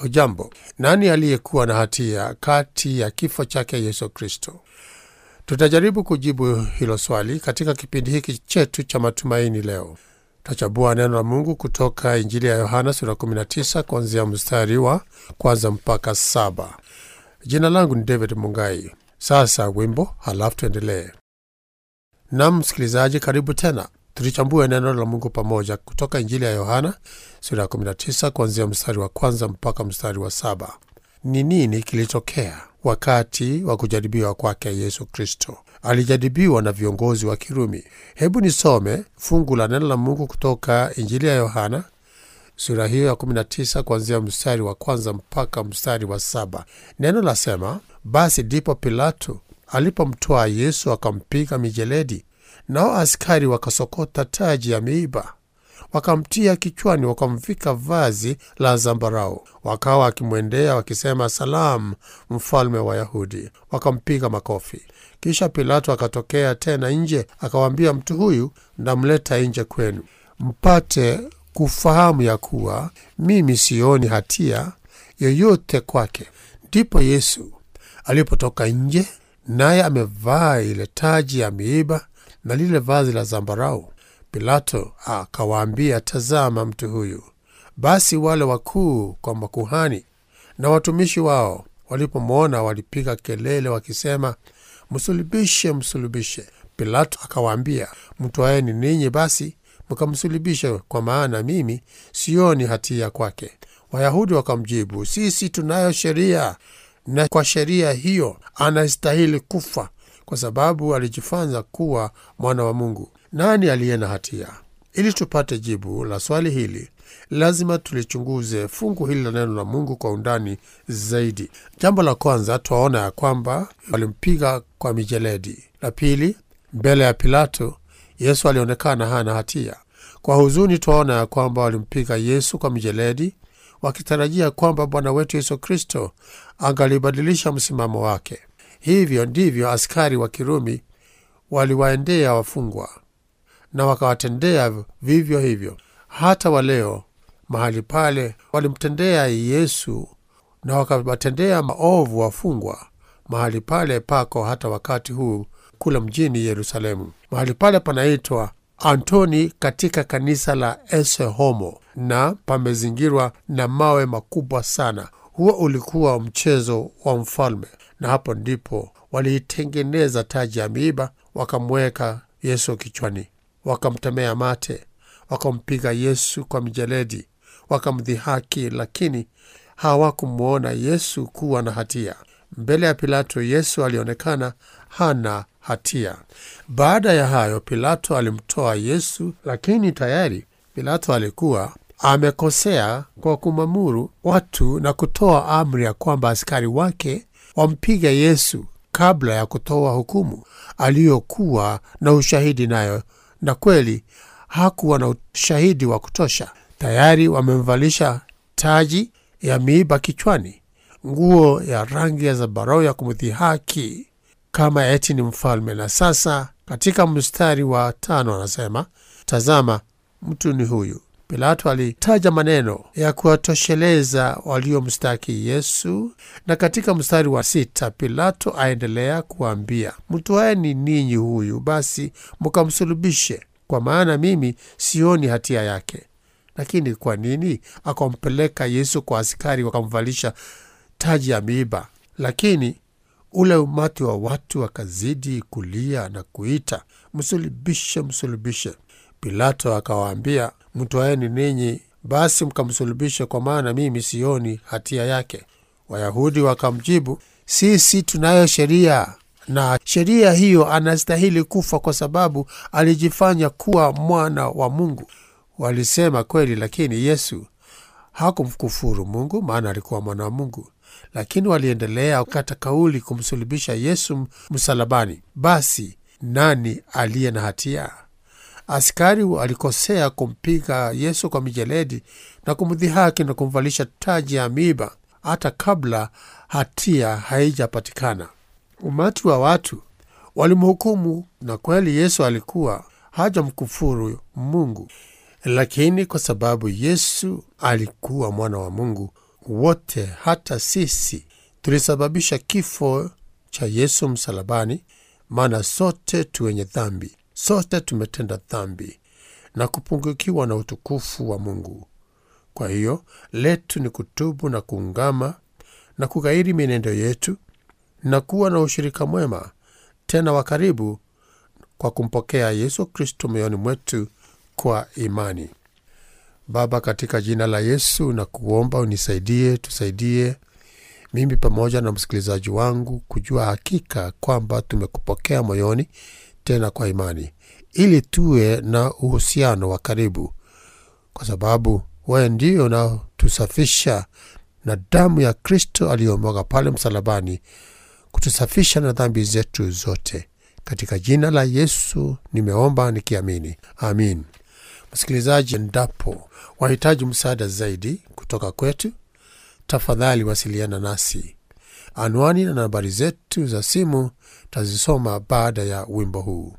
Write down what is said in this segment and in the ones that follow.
Hujambo, nani aliyekuwa na hatia kati ya kifo chake Yesu Kristo? Tutajaribu kujibu hilo swali katika kipindi hiki chetu cha matumaini leo. Tutachambua neno la Mungu kutoka Injili ya Yohana sura 19 kuanzia mstari wa kwanza mpaka saba. Jina langu ni David Mungai. Sasa wimbo, halafu tuendelee. Nam msikilizaji, karibu tena tulichambue neno la Mungu pamoja kutoka Injili ya Yohana sura ya 19 kuanzia mstari wa kwanza mpaka mstari wa saba. Ni nini kilitokea wakati wa kujaribiwa kwake Yesu Kristo? Alijaribiwa na viongozi wa Kirumi. Hebu nisome fungu la neno la Mungu kutoka Injili ya Yohana sura hiyo ya 19 kuanzia mstari wa kwanza mpaka mstari wa saba. Neno lasema, basi ndipo Pilato alipomtwaa Yesu akampiga mijeledi, nao askari wakasokota taji ya miiba wakamtia kichwani, wakamvika vazi la zambarau, wakawa wakimwendea wakisema, salamu, mfalme wa Yahudi, wakampiga makofi. Kisha Pilato akatokea tena nje, akawaambia, mtu huyu ndamleta nje kwenu, mpate kufahamu ya kuwa mimi sioni hatia yoyote kwake. Ndipo Yesu alipotoka nje, naye amevaa ile taji ya miiba na lile vazi la zambarau. Pilato akawaambia, tazama mtu huyu. Basi wale wakuu kwa makuhani na watumishi wao walipomwona walipiga kelele wakisema, msulubishe, msulubishe. Pilato akawaambia, mtwaeni ninyi basi mkamsulubishe, kwa maana mimi sioni hatia kwake. Wayahudi wakamjibu, sisi tunayo sheria, na kwa sheria hiyo anastahili kufa, kwa sababu alijifanya kuwa mwana wa Mungu. Nani aliye na hatia? Ili tupate jibu la swali hili, lazima tulichunguze fungu hili la neno la Mungu kwa undani zaidi. Jambo la kwanza, twaona ya kwamba walimpiga kwa mijeledi. La pili, mbele ya Pilato Yesu alionekana hana hatia. Kwa huzuni, twaona ya kwamba walimpiga Yesu kwa mijeledi wakitarajia kwamba Bwana wetu Yesu Kristo angalibadilisha msimamo wake. Hivyo ndivyo askari wa Kirumi waliwaendea wafungwa na wakawatendea vivyo hivyo. Hata waleo mahali pale walimtendea Yesu na wakawatendea maovu wafungwa mahali pale pako hata wakati huu kule mjini Yerusalemu. Mahali pale panaitwa Antoni katika kanisa la Ese Homo na pamezingirwa na mawe makubwa sana. Huo ulikuwa mchezo wa mfalme, na hapo ndipo waliitengeneza taji ya miiba wakamweka Yesu kichwani, wakamtemea mate, wakampiga Yesu kwa mijeledi, wakamdhihaki, lakini hawakumwona Yesu kuwa na hatia. Mbele ya Pilato, Yesu alionekana hana hatia. Baada ya hayo, Pilato alimtoa Yesu, lakini tayari Pilato alikuwa amekosea kwa kumamuru watu na kutoa amri ya kwamba askari wake wampiga Yesu kabla ya kutoa hukumu aliyokuwa na ushahidi nayo, na kweli hakuwa na ushahidi wa kutosha. Tayari wamemvalisha taji ya miiba kichwani, nguo ya rangi ya zambarau ya kumdhihaki kama eti ni mfalme. Na sasa katika mstari wa tano anasema, tazama mtu ni huyu. Pilato alitaja maneno ya kuwatosheleza waliomstaki Yesu, na katika mstari wa sita Pilato aendelea kuambia, mtwaeni ninyi huyu basi mkamsulubishe, kwa maana mimi sioni hatia yake. Lakini kwa nini akampeleka Yesu kwa askari wakamvalisha taji ya miiba? Lakini ule umati wa watu wakazidi kulia na kuita, msulubishe, msulubishe. Pilato akawaambia, mtwaeni ninyi basi mkamsulubishe, kwa maana mimi sioni hatia yake. Wayahudi wakamjibu, sisi tunayo sheria, na sheria hiyo anastahili kufa kwa sababu alijifanya kuwa mwana wa Mungu. Walisema kweli, lakini Yesu hakumkufuru Mungu, maana alikuwa mwana wa Mungu. Lakini waliendelea kata kauli kumsulubisha Yesu msalabani. Basi nani aliye na hatia? Askari alikosea kumpiga Yesu kwa mijeledi na kumdhihaki na kumvalisha taji ya miiba hata kabla hatia haijapatikana. Umati wa watu walimhukumu, na kweli Yesu alikuwa hajamkufuru Mungu, lakini kwa sababu Yesu alikuwa mwana wa Mungu, wote, hata sisi tulisababisha kifo cha Yesu msalabani, maana sote tu wenye dhambi, sote tumetenda dhambi na kupungukiwa na utukufu wa Mungu. Kwa hiyo letu ni kutubu na kuungama na kughairi mienendo yetu na kuwa na ushirika mwema tena wa karibu kwa kumpokea Yesu Kristo moyoni mwetu kwa imani. Baba, katika jina la Yesu na kuomba unisaidie, tusaidie mimi pamoja na msikilizaji wangu kujua hakika kwamba tumekupokea moyoni tena kwa imani, ili tuwe na uhusiano wa karibu, kwa sababu wewe ndio unaotusafisha na damu ya Kristo aliyomwaga pale msalabani, kutusafisha na dhambi zetu zote. Katika jina la Yesu nimeomba nikiamini, amin. Msikilizaji, endapo wahitaji msaada zaidi kutoka kwetu, tafadhali wasiliana nasi. Anwani na nambari zetu za simu tazisoma baada ya wimbo huu.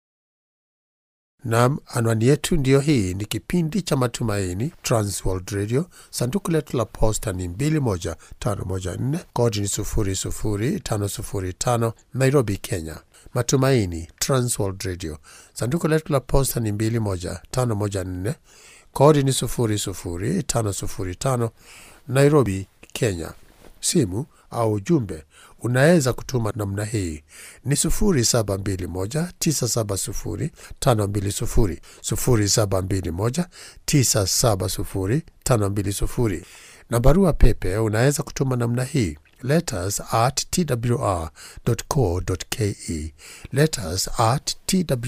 Nam, anwani yetu ndiyo hii. Ni kipindi cha Matumaini, Transworld Radio. Sanduku letu la posta ni 21514 kodi ni 00505 Nairobi, Kenya. Matumaini, Transworld Radio. Sanduku letu la posta ni 21514 kodi ni 00505 Nairobi, Kenya. Simu au ujumbe unaweza kutuma namna hii ni 0721970520 0721970520 na barua pepe unaweza kutuma namna hii letters at twr.co.ke letters at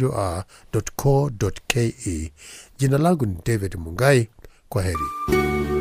twr.co.ke. Jina langu ni David Mungai. Kwa heri.